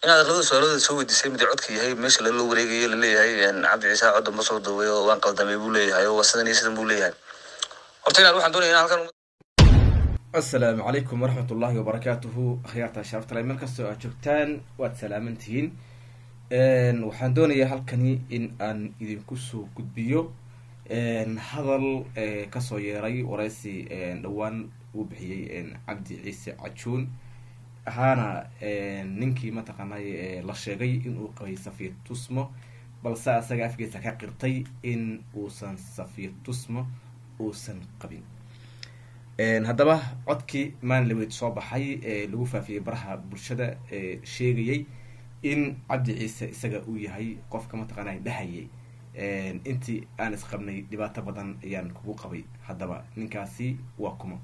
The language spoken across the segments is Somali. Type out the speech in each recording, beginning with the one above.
inaad labada su-aalooda soo weydiisay mid codka yahay meesha lala wareegayo laleeyahay cabdi ciise codda ma soo duubay oo waan qaldamay buu leeyahay oo sidan iyo sidan buu leeyahay horta inaad waxaan doonaya in halkan asalaamu calaykum waraxmat ullaahi wabarakaatuhu akhyaarta sharafta meel kastoo aad joogtaan waad salaaman tihiin waxaan doonayaa halkani in aan idinku soo gudbiyo hadal kasoo yeeray wareysi dhowaan uu bixiyey cabdi ciise cajuun ahaana ninkii mataqaanay la sheegay inuu qabay safiya tusmo balse asaga afkiisa ka qirtay in uusan safiya tusmo uusan qabin haddaba codkii maanlaweyd soo baxay ee lagu faafiyey baraha bulshada ee sheegayay in cabdi ciise isaga uu yahay qofka mataqaanay dhahayay intii aan isqabnay dhibaato badan ayaan kugu qabay haddaba ninkaasi waa kuma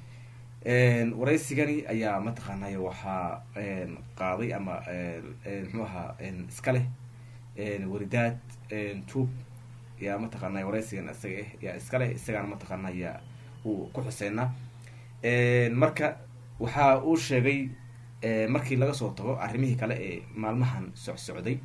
wareysigani ayaa mataqaanay waxaa qaaday ama muxuu ahaa iska leh waridaad tube yaa mataqaanay wareysigan isaga ah yaa iska leh isagaana mataqaanaya uu ku xuseynaa marka waxa uu sheegay markii laga soo tago arrimihii kale ee maalmahan socsocday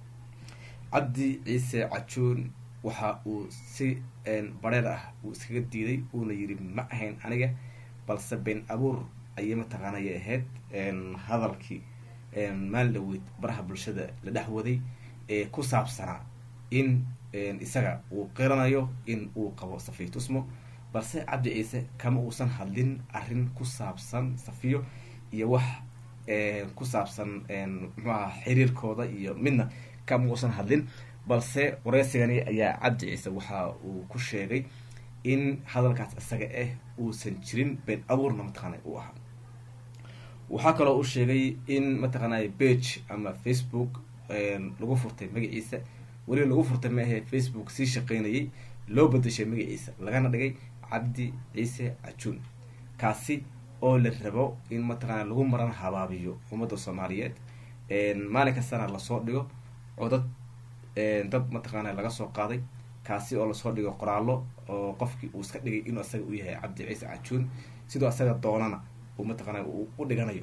cabdi ciise cajuun waxa uu si bareer ah uu iskaga diiday uuna yiri ma ahayn aniga balse been abuur ayay mataqaanaya ahayd hadalkii maalin dhaweyd baraha bulshada la dhex waday ee ku saabsanaa in isaga uu qiranayo in uu qabo safiya tusmo balse cabdi ciise kama uusan hadlin arrin ku saabsan safiyo iyo wax ku saabsan muxuu aha xiriirkooda iyo midna kama uusan hadlin balse wareysigani ayaa cabdi ciise waxa uu ku sheegay in hadalkaas isaga ah uusan jirin been abuurna mataqaanay uu ahaa waxaa kaloo uu sheegay in mataqaanay bage ama facebook lagu furtay magaciisa weliba lagu furtay ma ahee facebook sii shaqeynayay loo bedeshay magaciisa lagana dhigay cabdi ciise cajuun kaasi oo la rabo in mataqaana lagu maran habaabiyo ummadda soomaaliyeed maalin kastana lasoo dhigo codad dad mataqaana laga soo qaaday kaasi oo lasoo dhigo qoraallo oo qofkii uu iska dhigay inuu asaga u yahay cabdi ciise cajuun sidoo asaga doonana uu mataqaana uu u dhiganayo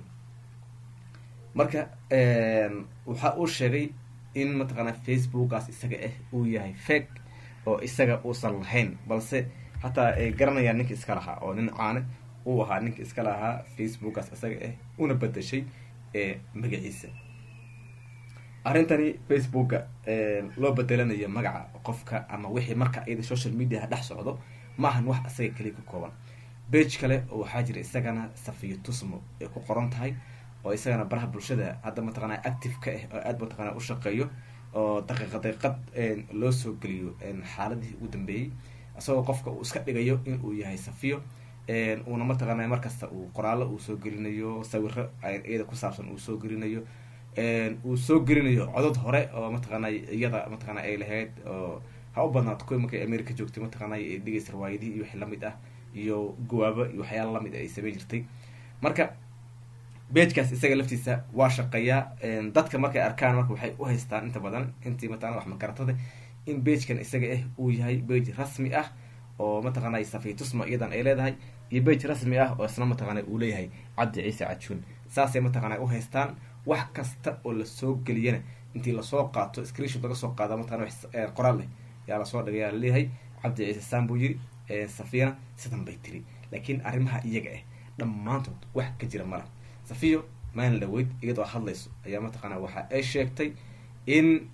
marka waxa uu sheegay in mataqaana facebookaas isaga ah uu yahay fake oo isaga uusan lahayn balse hataa ay garanayaan ninka iska lahaa oo nin caane uu ahaa ninka iska lahaa facebookaas isaga ah una bedeshay magaciisa arrintani facebooka loo bedelanayo magaca qofka ama wixii marka iyada social mediaha dhex socdo ma ahan wax isaga kaliya ka kooban bage kale oo waxaa jira isagana safiyo tusmo ay ku qoran tahay oo isagana baraha bulshada hadda mataqaana active ka ah oo aada mataqaana u shaqeeyo oo daqiiqa daqiiqad loo soo geliyo xaaladihii ugu dambeeyey isagoo qofka uu iska dhigayo in uu yahay safiyo uuna mataqaana markasta uu qoraallo uu soo gelinayo sawiro iyada ku saabsan uu soo gelinayo uu soo gelinayo codod hore oo mataqaana iyada mataqaana ay lahayd oo ha u badnaato kuwi markay america joogtay mataqaana ay dhegeysa riwaayadihii iyo wixii lamid ah iyo gawaabo iyo waxyaala lamid ay samey jirtay marka bejkaas isaga laftiisa waa shaqeeyaa dadka markay arkaan marka waxay u haystaan inta badan intii mataqana wax makaratada in begekan isaga ah uu yahay bege rasmi ah oo mataqaana safiya tusma iyadan ay leedahay iyo bege rasmi ah oo isna mataqaana uu leeyahay cabdi ciise cajuun saasay mataqaana u haystaan wax kasta oo lasoo geliyana intii lasoo qaato screenshot laga soo qaada mataqana qoraal leh yaa lasoo dhigayaa laleeyahay cabdi ciise saan buu yiri safiyana sidan bay tiri laakiin arrimaha iyaga ah dhammaantood wax ka jira mala safiyo maalin dhaweyd iyadoo hadlayso ayaa mataqaana waxa ay sheegtay in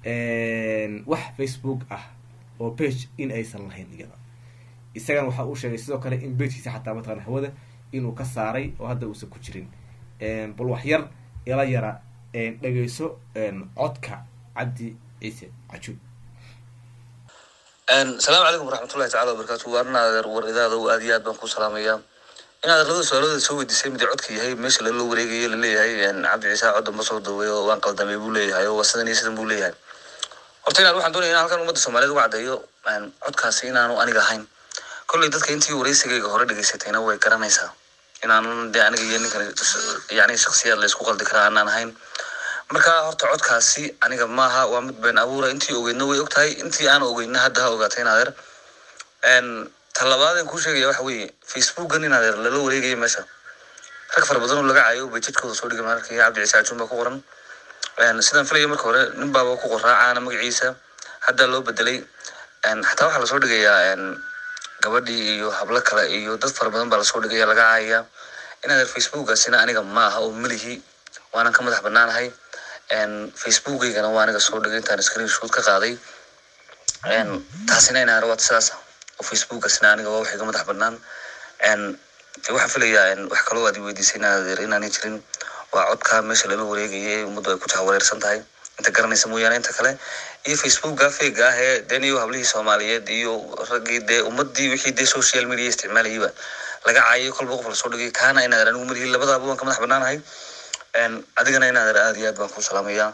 wax facebook ah oo page in aysan lahayn iyada isagana waxa uu sheegay sidoo kale in begekiisa xataa mataqana hawada inuu ka saaray oo hadda uusan ku jirin bal wax yar ila yara dhegeyso codka cabdi ciise cajuun asalaamu calaykum waraxmatullahi tacala wabarakatu waarnaadeer war idaada aad iyo aad baan ku salaamayaa inaad labada su-aalooda soo weydiisay mid codka yahay meesha lala wareegayo laleeyahay cabdi ciise codda ma soo duubay oo waan qaldamay buu leeyahay oo sidan iyo sidan buu leeyahay horta inaad waxaan doonaya in halkan ummadda soomaaliyeed uga caddeeyo codkaasi inaanu aniga ahayn kolley dadka intii wareysigayga hore dhegeysatayna way garanaysaa inaanan dee aniga iyo ninkan yani shaksiyaad laysku qaldi karaa aanaan ahayn marka horta codkaasi aniga maaha waa mid been abuura intii ogeydna way ogtahay intii aan ogeydna hadda ha ogaatay inadeer talabaadeen kuu sheegaya waxa weeye facebookan inadeer lala wareegaya meesha rag fara badan oo laga caayo bay jidkooda soo dhigay mararkii cabdi ciise cajuun baa ku qoran sidaan filaya marka hore nin baaba ku qoraacaana magaciisa hadda loo bedelay xataa waxaa lasoo dhigayaa gabadhii iyo hablo kale iyo dad fara badan baa lasoo dhigaya laga caayaya inaad facebookaasina aniga ma aha oo melihi waanan ka madax banaanahay facebookaygana waa aniga soo dhigay intaan screen shoot ka qaaday taasina inaan rawaad sidaas oo facebookaasina aniga waa waxay ka madax banaan de waxaan filayaa wax kaloo aad weydiisay inaadeer inaanay jirin waa codka meesha lala wareegaya ee ummaddu ay ku jahwareersan tahay inta garanaysa mooyaane inta kale iyo facebooka fega ah ee den iyo hablihii soomaaliyeed iyo raggii dee ummadii wixii dee social media isticmaalayaba laga caayayo kolba qof lasoo dhigay kaana inaadeer anigu malihi labadaaba waan ka madax banaanahay adigana inaadeer aad iyo aad baan ku salaamayaa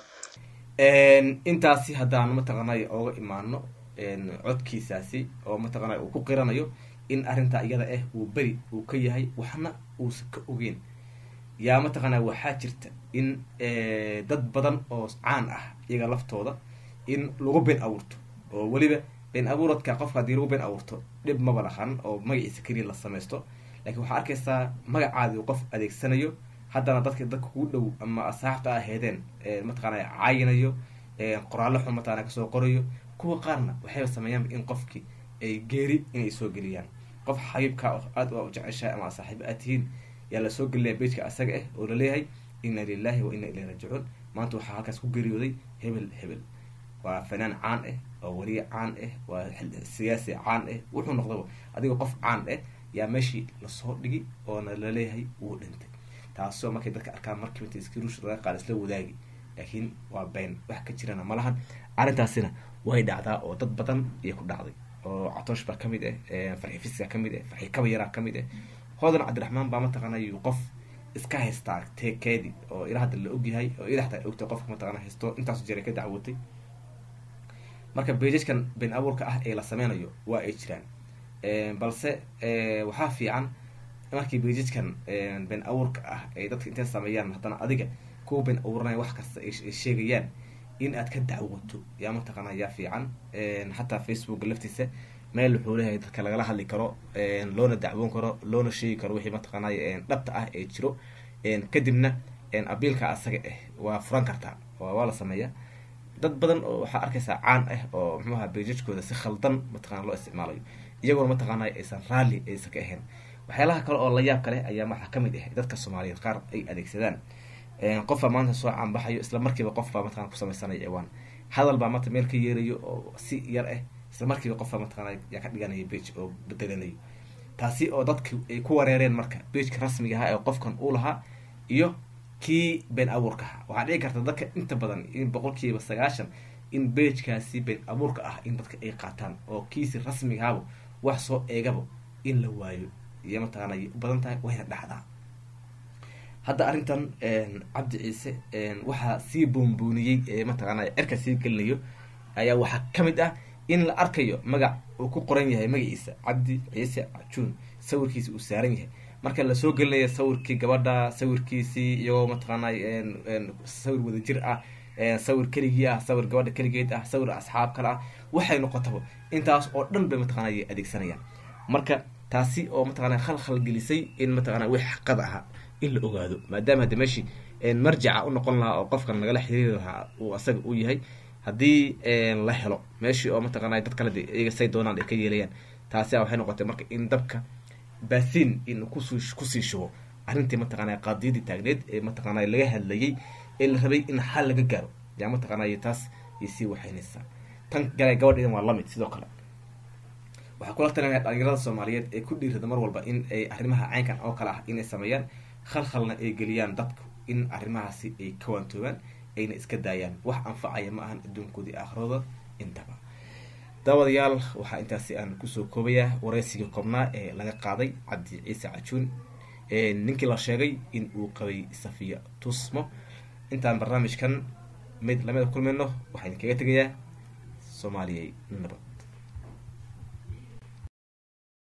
intaasi haddaan mataqaanay ooga imaano codkiisaasi oo mataqaanay uu ku qiranayo in arrintaa iyada ah uu beri uu ka yahay waxna uusan ka ogeyn yaa mataqaanaa waxaa jirta in dad badan oo caan ah iyaga laftooda in lagu been abuurto oo weliba been abuuradka qofka haddii lagu been abuurto dhib maba lahan oo magaciisa keliya la samaysto laakiin waxaa arkaysaa magacaadi qof adeegsanayo haddana dadka dadka kugu dhow ama asxaabta aheedeen mataqaana caayinayo qoraallo xun mataqana kasoo qorayo kuwa qaarna waxayba sameeyaan in qofkii ay geeri inay soo geliyaan qof xabiibka aad u jeceshahay ama saaxiib aad tihiin yaa lasoo gelinaya bejka asaga ah oo laleeyahay inna lilahi wa inna ilayhi raajicuun maanta waxaa halkaas ku geeriyooday hebel hebel waa fanaan caan ah waa wariye caan ah waa siyaasi caan ah wuxuu noqdaba adigoo qof caan ah yaa meeshii lasoo dhigi oona laleeyahay wuu dhintay taasoo markay dadka arkaan markiiba inta iskiruush laga qaada isla wadaagi laakiin waa been wax ka jirana ma lahan arrintaasina way dhacdaa oo dad badan iyo ku dhacday oo catoosh baa kamid ah farxi fiska kamid ah farxi kabayaraa kamid ah hodan cabdiraxmaan baa mataqaana yuu qof iska haystaa tekeedi oo ila hadda la ogyahay oo ila hataa ogtay qofka mataqana haysto intaasu jeray ka dacwootay marka bejajkan been abuurka ah ee la sameynayo waa ay jiraan balse waxaa fiican markii bejajkan been abuurka ah ay dadka intay sameeyaan haddana adiga kuwa been abuuranaya wax kasta ay sheegayaan in aad ka dacwoto yaa mataqaana yaa fiican xataa facebook laftiisa meel wuxuu leeyahay dadka lagala hadli karo loona dacwoon karo loona sheegi karo wixii mataqaanay dhabta ah ee jiro kadibna abiilka asaga ah waa furan kartaa waa la sameeya dad badan oo waxaa arkaysaa caan ah oo muxuaha bejajkooda si khaldan mataqana loo isticmaalayo iyagoona mataqaanay aysan raalli aysan ka ahayn waxyaalaha kale oo la yaab kale ayaa waxaa kamid ah dadka soomaaliyeed qaar ay adeegsadaan qofbaa maanta soo caanbaxayo isla markiiba qofbaa mataqana ku samaysanaya ciwaan hadal baa maanta meel ka yeerayo oo si yar ah isla markiiba qofbaa mataqana yaa ka dhiganaya bege oo bedelanayo taasi oo dadki ay ku wareereen marka begeka rasmiga ahaa ee qofkan uu lahaa iyo kii been abuurka ahaa waxaa dhici karta dadka inta badan in boqolkiiba sagaashan in begekaasi been abuurka ah in dadka ay qaataan oo kiisi rasmiga ahaaba wax soo eegaba in la waayo iyo mataqaana ay u badan tahay wayna dhacdaa hadda arrintan cabdi ciise waxaa sii boonbooniyey ee mataqaana cirka sii gelinayo ayaa waxaa kamid ah in la arkayo magac uu ku qoran yahay magaciisa cabdi ciise cajuun sawirkiisi uu saaran yahay marka lasoo gelinayo sawirkii gabadha sawirkiisii iyagoo mataqaana sawir wadajir ah sawir keligii ah sawir gabadha keligeed ah sawir asxaab kale ah waxay noqotaba intaas oo dhan bay mataqana ay adeegsanayaan marka taasi oo mataqana khalkhal gelisay in mataqana wix xaqada ahaa in la ogaado maadaama hadda meeshii marjaca u noqon lahaa oo qofkan lagala xiriiri lahaa uu asaga u yahay haddii la helo meeshii oo mataqana dad kale iyaga say doonaan ay ka yeelayaan taasi waxay noqotay marka in dabka baasiin in kus kusii shubo arrintii mataqana qaadiyadii taagneed ee mataqana laga hadlayay ee la rabay in xal laga gaaro yaa mataqana taas iyo sii waxaynaysaa tan gale gabadheedan waa lamid sidoo kale waxaa kula talinaya dhalinyarada soomaaliyeed ee ku dhiirada mar walba in ay arrimaha caynkan oo kale ah inay sameeyaan khalkhalna ay geliyaan dadku in arrimahaasi ay ka waantoobaan ayna iska daayaan wax anfacaya ma ahan adduunkoodii aakhirooda intaba daawadayaal waxaa intaasi aan kusoo koobayaa wareysigii koobnaa ee laga qaaday cabdi ciise cajuun ninkii la sheegay in uu qabay safiya tusmo intaan barnaamijkan mid lamida kulmayno waxaan kaga tegayaa soomaaliyay nabad